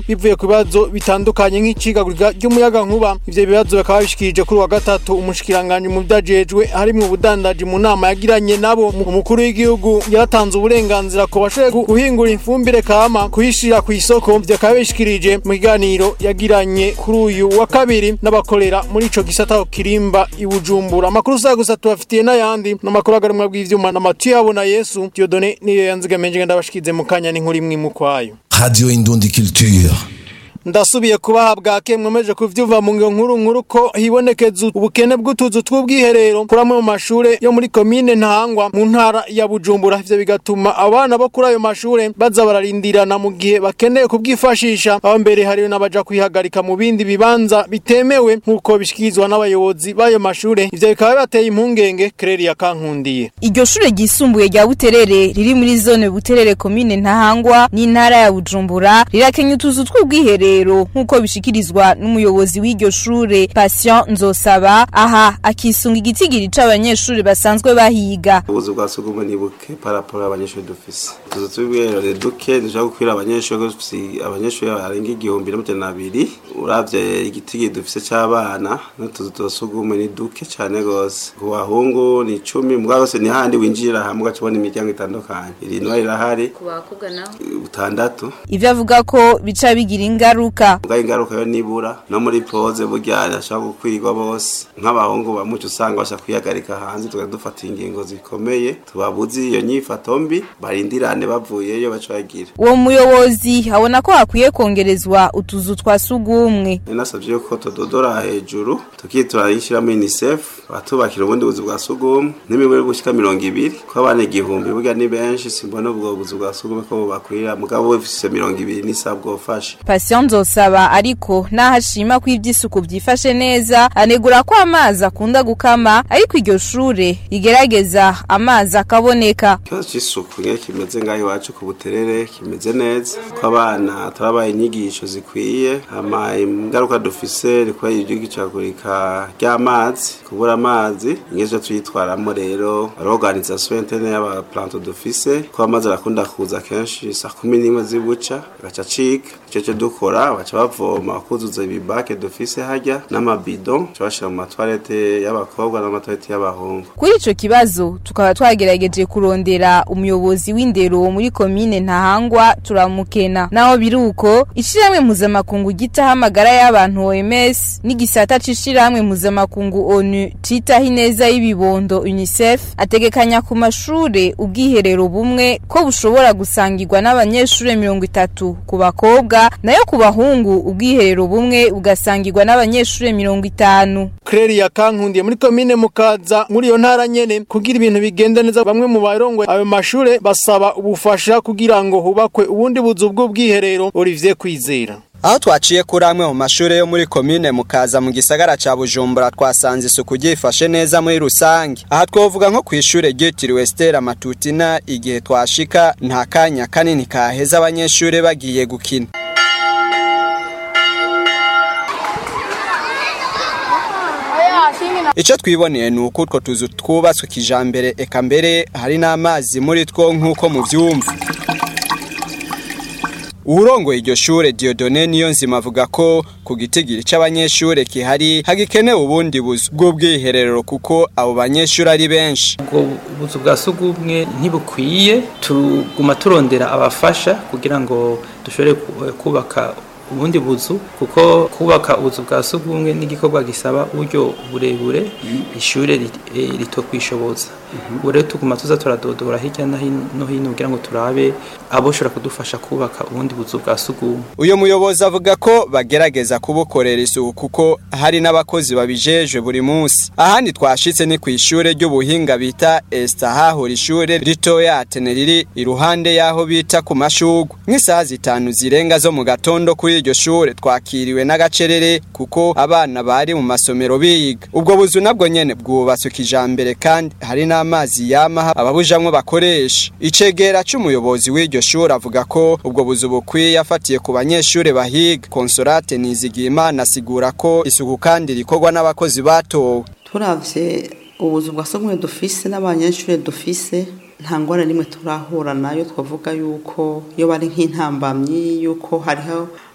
bivuye ku bibazo bitandukanye nk'icigagurika ry'umuyaga nkuba ivyo bibazo bakaba babishikirije kuri wa gatatu umushikiranganje mu vyajejwe harimwo ubudandaji mu nama yagiranye nabo umukuru w'igihugu yaratanze uburenganzira ko bashoboye guhingura ifumbire kama kuyishira ku isoko ivyo akaba yabishikirije mu kiganiro yagiranye kuri uyu wa kabiri n'abakorera muri ico gisata kirimba i Bujumbura amakuru usa gusa tubafitiye n'ayandi n'amakuru agarumwa bw'ivyuma na Mathieu Habona Yesu Dieudonné niyo yanzigamenje ndabashikize mu kanya n'inkuru imwe mu kwayo Radio Indundi Culture. ndasubiye kubaha bwake mwemeje kuvyumva mu ngiyo nkuru nkuru ko hibonekeza ubukene bw'utuzu tw'ubwiherero kuri amwe mu mashure yo muri komine ntahangwa mu ntara ya bujumbura ivyo bigatuma abana bo kuri ayo mashure baza bararindirana mu gihe bakeneye kubwifashisha aho mbere hariyo n'abaja kwihagarika mu bindi bibanza bitemewe nk'uko bishikirizwa n'abayobozi b'ayo mashure ivyo bikaba bibateye impungenge Claire yakankundiye Iryo shure ryisumbuye rya Buterere riri muri zone Buterere komine Ntahangwa n'intara ya Bujumbura rirakenya utuzu tw'ubwiherero nk'uko bishikirizwa n'umuyobozi w'iryo shure Patient Nzosaba aha akisunga igitigiri c'abanyeshure basanzwe bahiga ubuzu bwa sugumwe ni buke paraporo abanyeshuri dufise utuzu tw'ubwiherero ni duke dushobora gukwira abanyeshuri dufise abanyeshuri barenga igihumbi n'amajana abiri uravye igitigiri dufise c'abana n'utuzu twa sugumwe ni duke cane gose ku bahungu ni icumi mbwa hose ni handi winjirira hamwe ugaca ubona imiryango itandukanye irindwa rirahari ku bakobwa naho butandatu ivyo avuga ko bica bigira ingaruka mbwa ingaruka yo nibura no muri poze burya ashobora gukwirwa bose nk'abahungu bamuca usanga basha kwihagarika hanze tugahita dufata ingingo zikomeye tubabuze iyo nyifato mbi barindirane bavuyeyo baca bagira uwo muyobozi abona ko hakwiye kongerezwa utuzu twa sugumwe nasabye yuko tudodora hejuru tukitura yishyiramo unicef batubakira ubundi buzu bwa sugumwe n'imibare gushika mirongo ibiri ko abana igihumbi burya ni benshi simbona ubwo buzu bwa sugumwe ko bubakwira mugabo bufise mirongo ibiri n'isa bwofashe Patient Nzosaba ariko naho ashima ko ivy'isuku vyifashe neza anegura ko amazi akunda gukama ariko iryo shure rigerageza amazi akaboneka ikibazo c'isuku nyene kimeze ngaho iwacu ku buterere kimeze neza ko abana turabaye inyigisho zikwiye hama ingaruka dufise ni kubera iry'igicagurika ry'amazi kubura amazi ingezo tuyitwaramo rero organisation interne y'abaplanto dufise ko amazi arakunda kuza kenshi saa kumi n'imwe zibuca agaca acika ico co dukora baca bavoma bakuzuza ibibake dufise harya n'amabido baca bashira mu matwarete y'abakobwa n'amatwarete y'abahungu kuri ico kibazo tukaba twagerageje kurondera umuyobozi w'indero muri komine ntahangwa turamukena naho biruko ishirahamwe mpuzamakungu gitaho amagara y'abantu OMS n'igisata c'ishirahamwe mpuzamakungu ONU citaho ineza y'ibibondo UNICEF ategekanya ku mashure ubwiherero bumwe ko bushobora gusangirwa n'abanyeshure mirongo itatu ku bakobwa nayo ku bahungu ubwiherero bumwe bugasangirwa n'abanyeshure mirongo itanu Claire yakankundiye muri komine mukaza muri iyo ntara nyene kugira ibintu bigende neza bamwe mu barongo ayo mashure basaba ubufasha kugira ngo hubakwe ubundi buzu bw'ubwiherero Olivier Kwizera aho twaciye kuri amwe mu mashure yo muri komine mukaza mu gisagara ca bujumbura twasanze isuku ryifashe neza muri rusange aha twovuga nko kw'ishure ryitiriwe stera matutina igihe twashika nta kanya kanini kaheza abanyeshure bagiye gukina Ico twiboneye ni uko utwo tuzu twubatswe kijambere eka mbere hari n'amazi muri two nk'uko muvyumva Urongoye iryo shure Dieudonné niyo nzima avuga ko ku gitigiri c'abanyeshure kihari hagikenewe ubundi buzu bw'ubwiherero kuko abo banyeshure ari benshi. ubwo buzu bwa sugumwe ntibukwiye tuguma turondera abafasha kugira ngo dushobore ku- kubaka ubundi buzu kuko kubaka ubuzu bwa sugumwe n'igikorwa gisaba uburyo burebure ishure rit- eh, ritokwishoboza ubu rero tuguma tuza turadodora hirya no hino no hino kugira ngo turabe aboshobora kudufasha kubaka ubundi buzu bwa sugumwe Uyo muyobozi avuga ko bagerageza kubukorera isuku kuko hari n'abakozi babijejwe buri munsi. Ahandi twashitse ni kw'ishure ry'ubuhinga bita Esta hahora ishure ritoya Atene riri iruhande yaho bita ku mashugwe. Nk'isaha zitanu zirenga zo mu gatondo kuri iryo shure twakiriwe n'agacerere kuko abana bari mu masomero biga. Ubwo buzu nabwo nyene bwubatswe kijambere kandi hari n'amazi yama ababujamwo bakoresha. Icegera c'umuyobozi w'iryo shure avuga ko ubwo buzu bukwiye afatiye ku banyeshure bahiga. Consolate Nizigiyimana asigura ko isuku kandi rikorwa n'abakozi batowe. turavye ubuzu bwa sogumwe dufise n'abanyeshure dufise nta ngwara nimwe turahura nayo twavuga yuko iyo bari nk'intambamyi yuko hariho